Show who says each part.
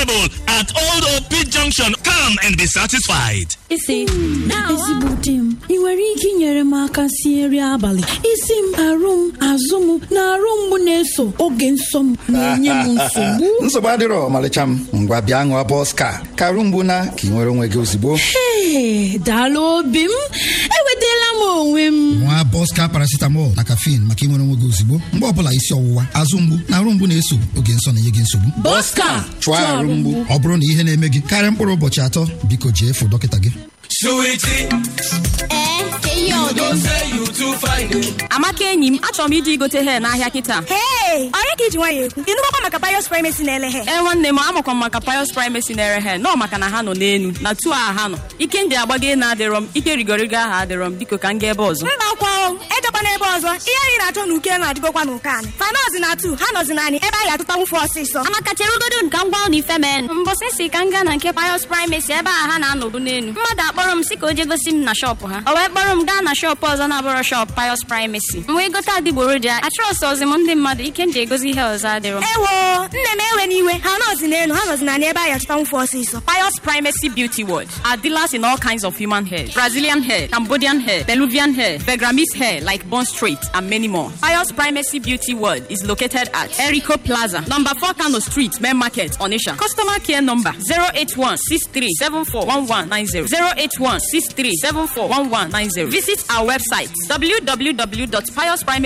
Speaker 1: available at Old OP Junction. Come and be satisfied.
Speaker 2: isi
Speaker 3: ezigbo di m ị nwere ike inyere m aka sie nri abalị isi m arụ m azụ m na arụ mgbu na-eso oge nsọ m na-enye m nsogbu
Speaker 4: nsogbu adịrọ ọmalịcha m ngwa bịa ṅụọ bọska ka arụ mgbu na ka ị nwere onwe gị ozugbo
Speaker 3: Ee, daalụ obi m enwetala m onwe m
Speaker 4: nwa bọska paracetamol na caffeine maka ịnwere onwe gị ozugbo mgbe ọbụla isi ọwụwa azụ mgbu na arụ mgbu na-eso oge nsọ na-enye gị nsogbu
Speaker 3: Bọska
Speaker 4: chụọ arụ mgbu ọ bụrụ na ihe na-eme gị karịa mkpụrụ ụbọchị atọ biko jee fụ dọkịta gị
Speaker 2: amaka enyi m achọrọ m ije igote hee n'ahịa kịta
Speaker 5: Hey! Onye ka iji nwayọ ekwu? Ịnụgbakwa maka Pius Primacy na-ele he?
Speaker 2: ee nwanne m amakwa m maka Pius Primacy na-ere he nọ maka na ha nọ n'enu na tu a ha nọ ike ndị agbago na adịrọ m ike rigorigo aha adịrọ m biko ka m gaa ebe ọzọ
Speaker 5: Mba akwa o, ejekwa n'ebe ọzọ. Ihe anyị na-achọ n'uke na-adịgokwa n'ụka anyị. Fanọzi na atu, ha nọzi naanị ebe anyị atụta nwụfe ọsịsọ.
Speaker 6: amaka cherugodo nka ngwa ụlọ ife men mbọsị si ka m gaa na nke Pius Primacy ebe a ha na-anọbu n'elu mmadụ akpọrọ m si ka o je gosi m na shọpụ ha o wee kpọrọ m gaa na shọpụ ọzọ na-abụrọ shọpụ Pius Primacy m wee gote adịgboroja achọrọsị ọzi m ndị mmadụ ike m ji egosi ihe ọzọ adịrọ
Speaker 5: Ewo, nne m ewe n'iwe. Ha nọzi n'elu, ha nọzi naanị ebe anyị atụta nwụfe ọsịsọ.
Speaker 2: Pius Primacy Beauty World are dealers in all kinds of human hair Brazilian hair, Cambodian hair, Peruvian hair, Begramese hair like Bond Street, and many more. Pius Primacy Beauty World is located at Erico Plaza, number 4 Kano Street, Main Market, Onisha. Customer care number 081 081 Visit our website www.piusprimacy